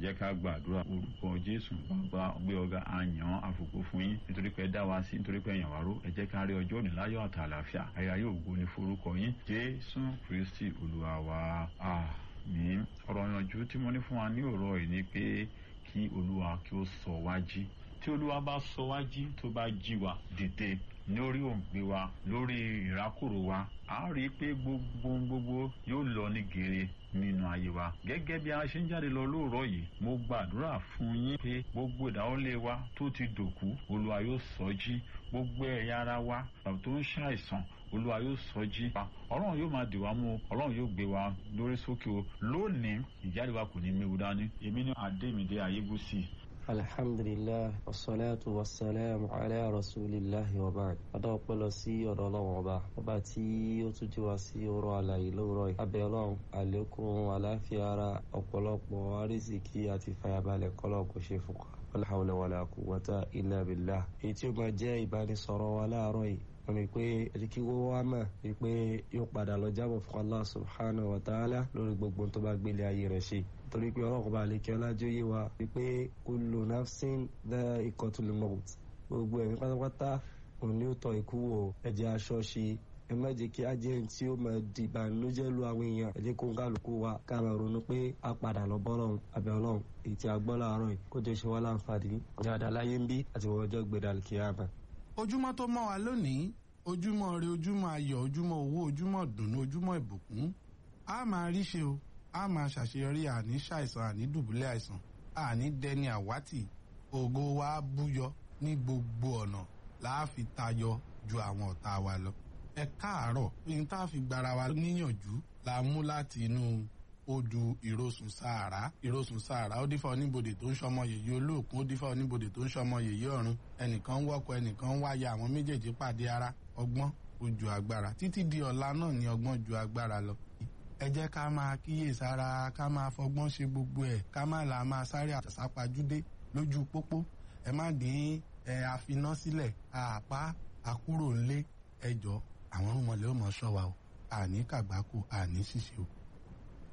jẹ́ ká gbàdúrà orúkọ jésù bàbá gbé ọ̀gá àyàn àfòkò fún yín nítorí pé ẹ dá wa sí nítorí pé ẹ̀yàn wá ró ẹ jẹ́ ká rí ọjọ́ òní láyọ̀ àti àlàáfíà àyà yóò gbó ní forúkọ yín jésù kristi olúwa wa àmín ọ̀rọ̀ ìyànjú tí mo ní fún wa ní òrọ̀ yìí ni pé kí olúwa kí ó sọ wá jí tí olúwa bá sọ wá jí tó bá jí wa dìde lórí òǹgbẹ wa lórí ìrákòrò wa a rí i pé gbogbo gbogbo yóò lọ ní gèrè nínú ayé wa gẹ́gẹ́ bí a ṣe ń jáde lọ lóòrọ̀ yìí mo gbàdúrà fún yín pé gbogbo ìdáwọ́lé wa tó ti dòkú olúwa yóò sọ jí gbogbo ẹ̀yà ara wa tàbí tó ń ṣàìsàn olúwa yóò sọ jí wa ọlọ́run yóò máa dì wá mú ọlọ́run yóò gbé wa lórí sókè o lónìí ìjáde wa kò ní méwu dání èmi ní adémídé ayébùsì alhamdulilah wasalaatu wasalaamu ala rasulillahi wa baad adá ọpẹ́ lọ sí ọ̀dọ̀ Ọlọ́run ọba ọba tí ó tún jí wa sí ọ̀rọ̀ àlàyé lóòrọ̀ yìí abẹ́ Ọlọ́run àlékún àláfíà ara ọ̀pọ̀lọpọ̀ àrísìkí àti fàyàbalẹ̀ kọlọ kò ṣe fún wa wala hawla wala quwwata illa billah èyí tí ó máa jẹ́ ìbánisọ̀rọ̀ wa láàárọ̀ yìí wọ́n ní pé ẹni kí wọ́n wá mọ̀ wípé yóò padà lọ jábọ̀ fún Allah subhanahu wa ta'ala lórí gbogbo tó bá gbélé ayé rẹ̀ ṣe torí pé ọlọ́run bá lè kí ọlájú yé wa wípé kullu nafsin dha'iqatul maut gbogbo ẹ̀mí pátápátá òun ni ó tọ́ ikú wò ẹ̀jẹ̀ aṣọ ṣe ẹ má jẹ́ kí á jẹ́ ẹni tí ó máa di ìbànújẹ́ lu àwọn èèyàn ẹ jẹ́ kó ń kálukú wa ká máa ronú pé a padà lọ bọ́lọ́run àbẹ̀ ọlọ́run èyí tí a gbọ́ láàárọ̀ yìí kó jẹ́ ṣe wá láǹfààní dáadáa láyé ń bí àti wọ́n ọjọ́ gbé dàlùkìyàmà ojúmọ́ tó mọ́ wa lónìí ojúmọ́ ire ojúmọ́ ayọ̀ ojúmọ́ owó ojúmọ́ dùnú ojúmọ́ ìbùkún a máa rí ṣe o a máa ṣàṣeyọrí àní ṣàìsàn àní dùbúlẹ̀ àìsàn àní dẹni àwátì ògo wa búyọ ní gbogbo ọ̀nà láàfin tayọ ju àwọn ọ̀tá wa lọ. ẹ káàárọ̀ ní tá a fi gbára wa níyànjú la mú láti inú odù ìrosùn sàárà ìrosùn sàárà ó dífá oníbodè tó ń ṣọmọ yèyí olóòkun ó dífá oníbodè tó ń ṣọmọ yèyí ọ̀run ẹnìkan ń wọ́kọ̀ ẹnìkan ń wáyà àwọn méjèèjì pàdé ara ọgbọ́n ó ju agbára títí di ọ̀la náà ni ọgbọ́n ju agbára lọ. ẹ jẹ́ ká máa kíyèsára ká máa fọgbọ́n ṣe gbogbo ẹ̀ ká má la máa sáré àtàsápajúdé lójú pópó ẹ má dín ẹ àfiná sílẹ̀ àpá àkúrò ńlé ẹjọ́ àwọn ọmọlẹ́ ò mọ̀ ṣọ́ wa o àní kàgbákò àní ṣìṣe o